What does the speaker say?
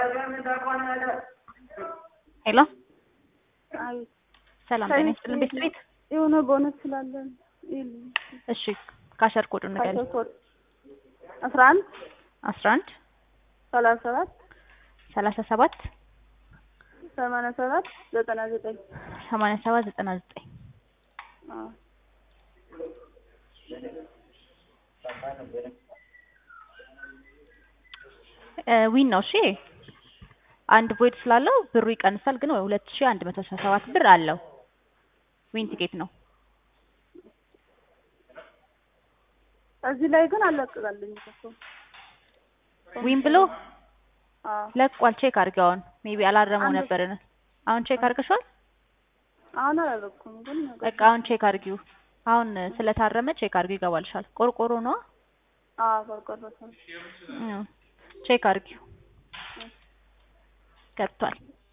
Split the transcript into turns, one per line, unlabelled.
ሄሎ
አይ
ሰላም ጤና ይስጥልን ቤት ቤት
የሆነ ቦነስ ስላለን ይልኝ
እሺ ካሸር ኮዱ ንገሪ
ኮድ አስራ አንድ
አስራ አንድ
ሰላሳ ሰባት
ሰላሳ ሰባት
ሰማንያ ሰባት ዘጠና ዘጠኝ
ሰማንያ ሰባት ዘጠና ዘጠኝ
አዎ
ዊን ነው እሺ አንድ ቮይድ ስላለው ብሩ ይቀንሳል ግን ሁለት ሺ አንድ መቶ አስራ ሰባት ብር አለው ዊን ቲኬት ነው
እዚህ ላይ ግን አለቅቃለኝ እኮ
ዊን ብሎ
አዎ
ለቋል ቼክ አድርጊው አሁን ሜቢ አላረመው
አንድ-
ነበርን አሁን ቼክ አድርገሽዋል
አሁን አላደረኩም ግን
በቃ አሁን ቼክ አድርጊው አሁን ስለታረመ ቼክ አድርጊው ይገባልሻል ቆርቆሮ ነው
አዎ ቆርቆሮ ሰው
ቼክ አድርጊው ገብቷል